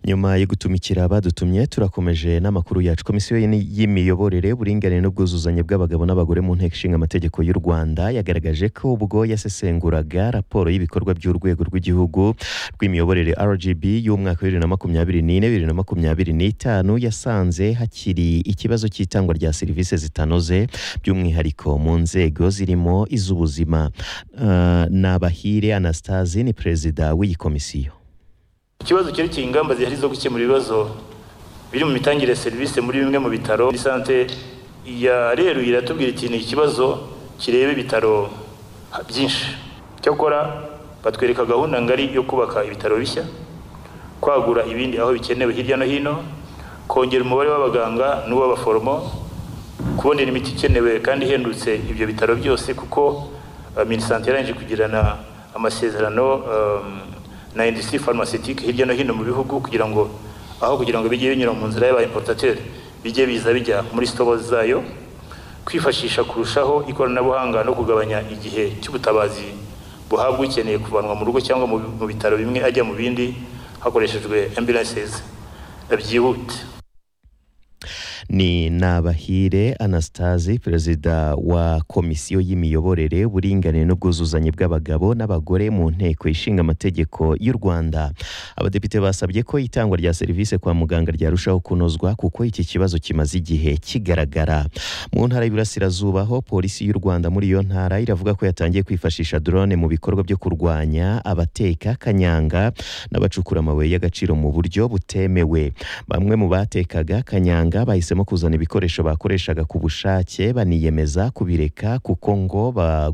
nyuma yo gutumikira abadutumye turakomeje n'amakuru yacu komisiyo y'imiyoborere uburinganire n'ubwuzuzanye bw'abagabo n'abagore mu nteko ishinga amategeko y'u rwanda yagaragaje ko ubwo yasesenguraga raporo y'ibikorwa by'urwego rw'igihugu rw'imiyoborere rgb y'umwaka wa bibiri na makumyabiri n'ine bibiri na makumyabiri n'itanu yasanze hakiri ikibazo cy'itangwa rya serivisi zitanoze by'umwihariko mu nzego zirimo iz'ubuzima uh, nabahire anastasi ni perezida w'iyi komisiyo ikibazo cyerekeye ingamba zihari zo gukemura ibibazo biri mu mitangire ya serivisi muri bimwe mu bitaro muri sante yareruye iratubwira iti ni ikibazo kireba ibitaro byinshi cyakora batwereka gahunda ngari yo kubaka ibitaro bishya kwagura ibindi aho bikenewe hirya no hino kongera umubare w'abaganga n'uw'abaforomo kubonera imiti ikenewe kandi ihendutse ibyo bitaro byose kuko uh, minisante yarangije kugirana amasezerano um, na industrie pharmaceutique hirya no hino mu bihugu kugira ngo aho kugira ngo bijye binyura mu nzira y'aba importateur bijye biza bijya muri stores zayo kwifashisha kurushaho ikoranabuhanga no kugabanya igihe cy'ubutabazi buhabwa ukeneye kuvanwa mu rugo cyangwa mu bitaro bimwe ajya mu bindi hakoreshejwe ambulances byihute ni nabahire anastasi perezida wa komisiyo y'imiyoborere uburinganire n'ubwuzuzanye bw'abagabo n'abagore mu nteko ishinga amategeko y'u rwanda abadepite basabye ko itangwa rya serivisi kwa muganga ryarushaho kunozwa kuko iki kibazo kimaze igihe kigaragara mu ntara y'Iburasirazuba ho polisi y'u rwanda muri iyo ntara iravuga ko yatangiye kwifashisha drone mu bikorwa byo kurwanya abateka kanyanga n'abacukura amabuye y'agaciro mu buryo butemewe bamwe mu batekaga kanyanga bahisemo kuzana ibikoresho bakoreshaga ku bushake baniyemeza kubireka kuko ngo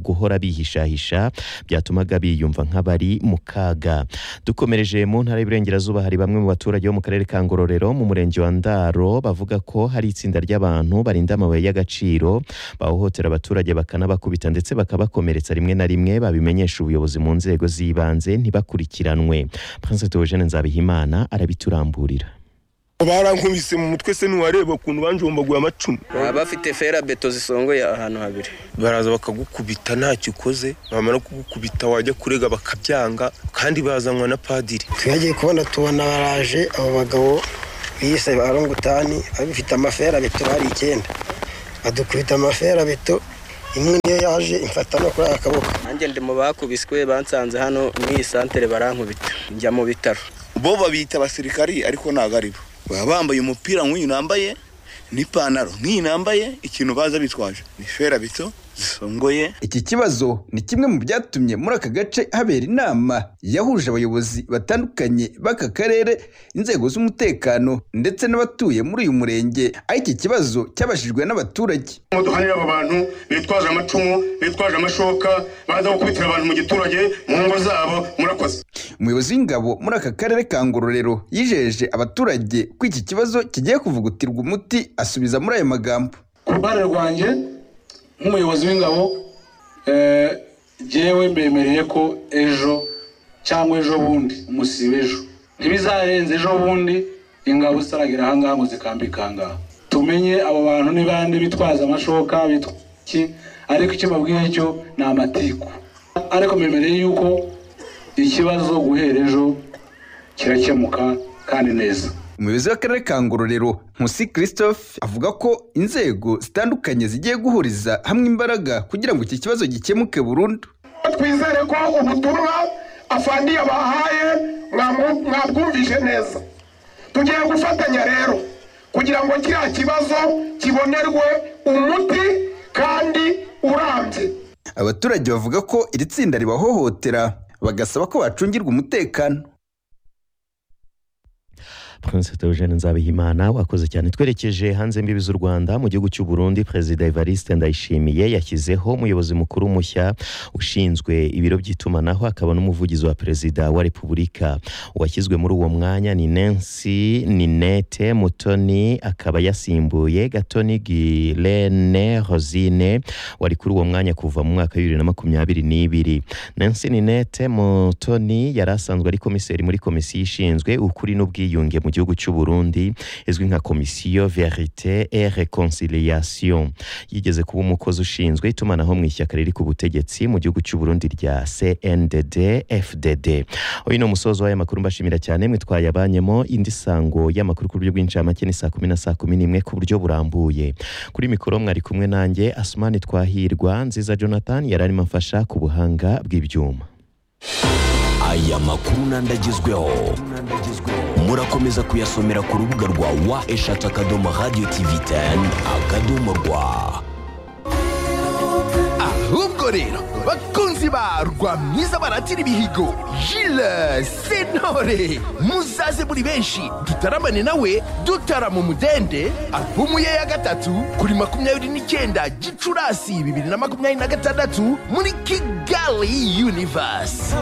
guhora bihishahisha byatumaga biyumva nk'abari mu kaga dukomereje mu ntara y'Iburengerazuba hari bamwe mu baturage bo mu karere ka Ngororero mu murenge wa Ndaro bavuga ko hari itsinda ry'abantu barinda amabuye y'agaciro bahohotera abaturage bakanabakubita ndetse bakabakomeretsa rimwe na rimwe babimenyesha ubuyobozi mu nzego z'ibanze ntibakurikiranwe Prince Theogene Nzabihimana arabituramburira barankubise mu mutwe se ntiwareba ukuntu banjombaguye amacumu baba bafite ferabeto zisongoye ahantu habiri baraza bakagukubita ntacyo ukoze bamara kugukubita wajya kurega bakabyanga kandi bazanwa na padiri twagiye kubona tubona baraje abo bagabo biyise ba rongutani babifite amaferabeto hari icyenda badukubita amaferabeto imwe niyo yaje imfata no kuri aya kaboko nanjye ndi mu bakubiswe bansanze hano muri iyi santere barankubita njya mu bitaro bo babita abasirikari ariko ntabwo ari bo baba bambaye umupira nk'uyu nambaye n'ipantaro nk'iyi nambaye ikintu baza bitwaje ni ferabito zisongoye iki kibazo ni kimwe mu byatumye muri aka gace habera inama yahuje abayobozi batandukanye b'aka karere inzego z'umutekano ndetse n'abatuye muri uyu murenge aho iki kibazo cyabashijwe n'abaturage imodoka niba abo bantu bitwaje amacumu bitwaje amashoka baza gukubitira abantu mu giturage mu ngo zabo murakoze umuyobozi w'ingabo muri aka karere ka ngororero yijeje abaturage ko iki kibazo kigiye kuvugutirwa umuti asubiza muri ayo magambo ku ruhande rwanjye nk'umuyobozi w'ingabo jyewe mbemereye ko ejo cyangwa ejo bundi umusiba ejo ntibizarenze ejo bundi ingabo zitaragira ahangaha ngo zikambike ahangaha tumenye abo bantu ni bande bitwaza amashoka bitwiki ariko icyo babwiye cyo ni amatiku ariko mbemereye yuko ikibazo guhera ejo kirakemuka kandi neza umuyobozi w'akarere ka ngororero nkusi christophe avuga ko inzego zitandukanye zigiye guhuriza hamwe imbaraga kugira ngo iki kibazo gikemuke burundu twizere ko ubutumwa afandi yabahaye mwabwumvise neza tugiye gufatanya rero kugira ngo kiriya kibazo kibonerwe umuti kandi urambye abaturage bavuga ko iri tsinda ribahohotera bagasaba ko bacungirwa umutekano Prince Theogene Nzabihimana wakoze cyane twerekeje hanze mbibi z'u Rwanda mu gihugu cy'u Burundi Perezida Evariste Ndayishimiye yashyizeho umuyobozi mukuru mushya ushinzwe ibiro by'itumanaho akaba n'umuvugizi wa Perezida wa Repubulika washyizwe muri uwo mwanya ni Nancy Ninette Mutoni akaba yasimbuye Gatoni Guilene Rosine wari kuri uwo mwanya kuva mu mwaka wa makumyabiri n'ibiri Nancy Ninette Mutoni yari asanzwe ari komiseri muri komisiyo ishinzwe ukuri n'ubwiyunge mu gihugu cy'u Burundi izwi nka Komisiyo Verite et Reconciliation yigeze kuba umukozi ushinzwe itumanaho mu ishyaka riri ku butegetsi mu gihugu cy'u Burundi rya CNDD FDD uyu ni umusozo w'aya makuru mbashimira cyane mwe twayabanyemo indi sango y'amakuru ku buryo bw'incamake ni saa kumi na saa kumi n'imwe ku buryo burambuye kuri mikoro mwari kumwe nanjye Asumani Twahirwa Nziza Jonathan yari arimo amfasha ku buhanga bw'ibyuma aya makuru n'andagezweho murakomeza kuyasomera ku rubuga rwa wa eshatu akadomo radiyo tivi teni akadomo rwa ahubwo rero bakunzi ba rwa mwiza baratira ibihigo jile sentore muzaze muri benshi dutaramane nawe dutarama umudende alubumu ye ya gatatu kuri makumyabiri n'icyenda gicurasi bibiri na makumyabiri na gatandatu muri kigali univasi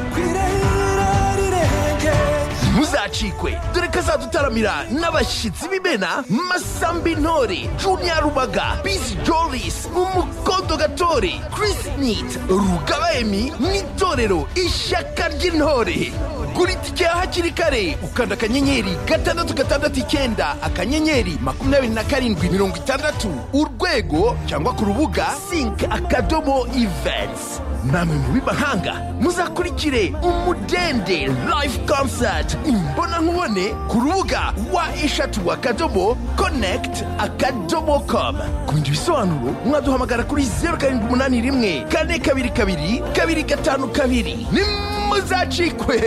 ntuzacikwe dore ko azadutaramira n'abashyitsi b'imena masambi ntore juniya rubaga bizi jolis umukondo gatore Chris nit rugaba emi n'itorero ishyaka ry'intore gura itike ya hakiri kare ukanda akanyenyeri gatandatu gatandatu icyenda akanyenyeri makumyabiri na karindwi mirongo itandatu urwego cyangwa ku rubuga sink akadomo events namwe mu b'imahanga muzakurikire umudende live concert imbonankubone ku rubuga wa eshatu akadomo connect akadomo com ku bindi bisobanuro mwaduhamagara kuri zeru karindwi umunani rimwe kane kabiri kabiri kabiri gatanu kabiri nimuzacikwe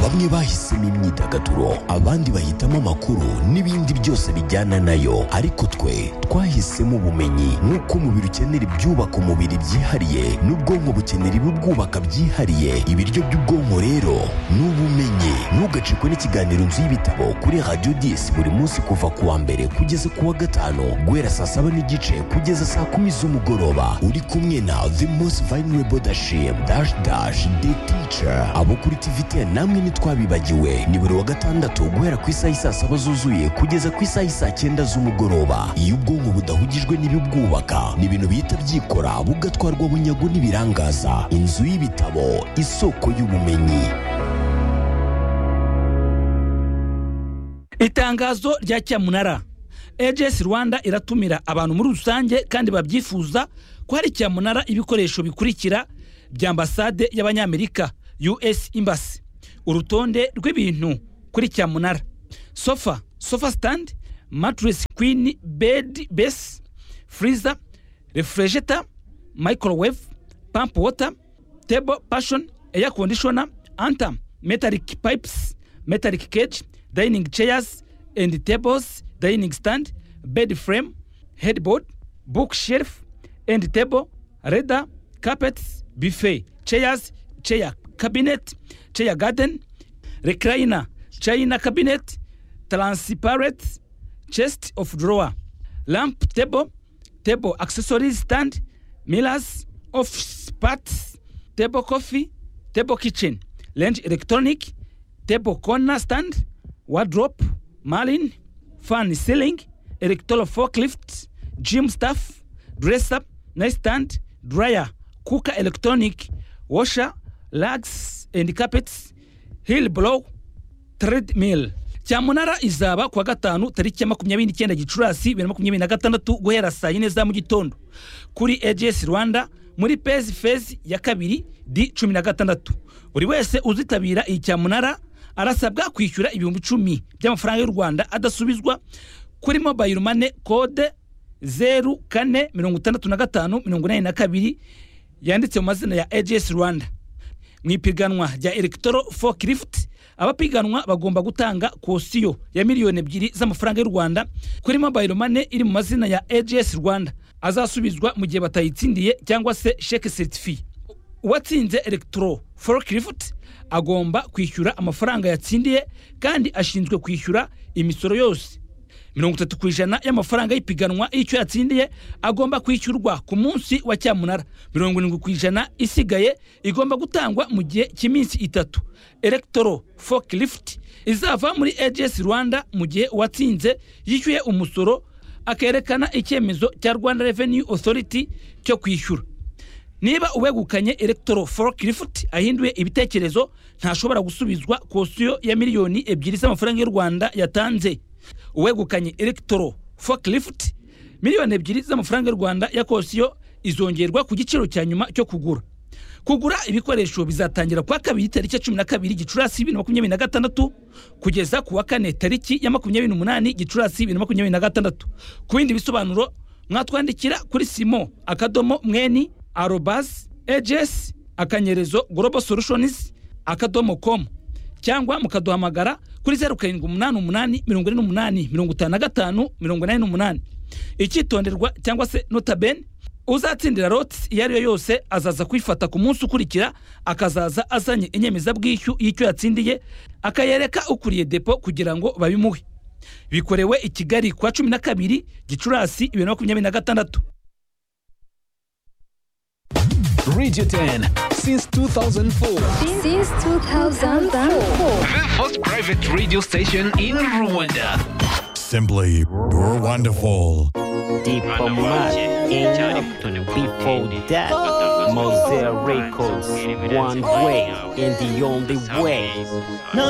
bamwe bahisemo imyidagaduro abandi bahitamo amakuru n'ibindi byose bijyana nayo ariko twe twahisemo ubumenyi nk'uko umubiri ukenera ibyubaka umubiri byihariye n'ubwonko bukenera ibibwubaka byihariye ibiryo by'ubwonko rero ni ubumenyi ntugacikwe n'ikiganiro nzu y'ibitabo kuri radiyo disi buri munsi kuva ku wa mbere kugeza ku wa gatanu guhera saa saba n'igice kugeza saa kumi z'umugoroba uri kumwe na the most vulnerable dashim dash dash the teacher abo kuri tivite namwe ni ntitwabibagiwe ni buri wa gatandatu guhera ku isaha isaa saba zuzuye kugeza ku isaha isaa cyenda z'umugoroba iyo ubwonko budahugijwe n'ibibwubaka ni ibintu bihita byikora bugatwarwa bunyago n'ibirangaza inzu y'ibitabo isoko y'ubumenyi itangazo rya cyamunara AGS rwanda iratumira abantu muri rusange kandi babyifuza ko hari cyamunara ibikoresho bikurikira bya ambasade y'abanyamerika us embassy urutonde rw'ibintu kuri cyamunara sofa sofa stand matress queen bed base freezer refrigerator microwave pump water table passion air conditioner anta metallic pipes metallic cage dining chairs and tables dining stand bed frame headboard bookshelf and table leather carpets buffet chairs chair cabinet chair garden recliner china cabinet transparent chest of drawer lamp table table accessories stand mirrors office parts table coffee table kitchen range electronic table corner stand wardrobe marlin fan ceiling electoral forklift gym staff dresser nightstand dryer cooker electronic washer lags and carpets hill blow treadmill cyamunara izaba kuwa gatanu tariki ya makumyabiri n'icyenda gicurasi bibiri na makumyabiri na gatandatu guhera saa yine za mu gitondo kuri ags rwanda muri pezi fezi ya kabiri di cumi na gatandatu buri wese uzitabira iyi cyamunara arasabwa kwishyura ibihumbi icumi by'amafaranga y'u rwanda adasubizwa kuri mobayiro mane kode zeru kane mirongo itandatu na gatanu mirongo inani na kabiri yanditse mu mazina ya ags rwanda mu ipiganwa rya electro forklift abapiganwa bagomba gutanga kosiyo ya miliyoni ebyiri z'amafaranga y'u rwanda kuri mobile money iri mu mazina ya ags rwanda azasubizwa mu gihe batayitsindiye cyangwa se sheke certifi uwatsinze electro forklift agomba kwishyura amafaranga yatsindiye kandi ashinzwe kwishyura imisoro yose mirongo itatu ku ijana y'amafaranga y'ipiganwa y'icyo yatsindiye agomba kwishyurwa ku munsi wa cyamunara mirongo irindwi ku ijana isigaye igomba gutangwa mu gihe cy'iminsi itatu electoro forklift izava muri ags rwanda mu gihe uwatsinze yishyuye umusoro akerekana icyemezo cya rwanda revenue authority cyo kwishyura niba uwegukanye electro forklift ahinduye ibitekerezo ntashobora gusubizwa kosiyo ya miliyoni ebyiri z'amafaranga y'u rwanda yatanze uwegukanye electro forklift miliyoni ebyiri z'amafaranga y'u rwanda ya kosiyo izongerwa ku giciro cya nyuma cyo kugura kugura ibikoresho bizatangira kuwa kabiri tariki ya cumi na kabiri gicurasi bibiri na makumyabiri na gatandatu kugeza ku wa kane tariki ya makumyabiri n'umunani gicurasi bibiri na makumyabiri na gatandatu ku bindi bisobanuro mwatwandikira kuri simo akadomo mweni arobas ejesi akanyerezo global solutions akadomo komu cyangwa mukaduhamagara kuri zeru karindwi umunani umunani mirongo ine n'umunani mirongo itanu na gatanu mirongo inani n'umunani icyitonderwa cyangwa se notabene uzatsindira loti iyo ari yo yose azaza kwifata ku munsi ukurikira akazaza azanye inyemezabwishyu y'icyo yatsindiye akayereka ukuriye depo kugira ngo babimuhe bikorewe i kigali ku wa cumi na kabiri gicurasi bibiri na makumyabiri na gatandatu Radio 10 since 2004. Since 2004. The first private radio station in Rwanda. Simply wonderful. Before that, Mosaic Records, one way and the only way.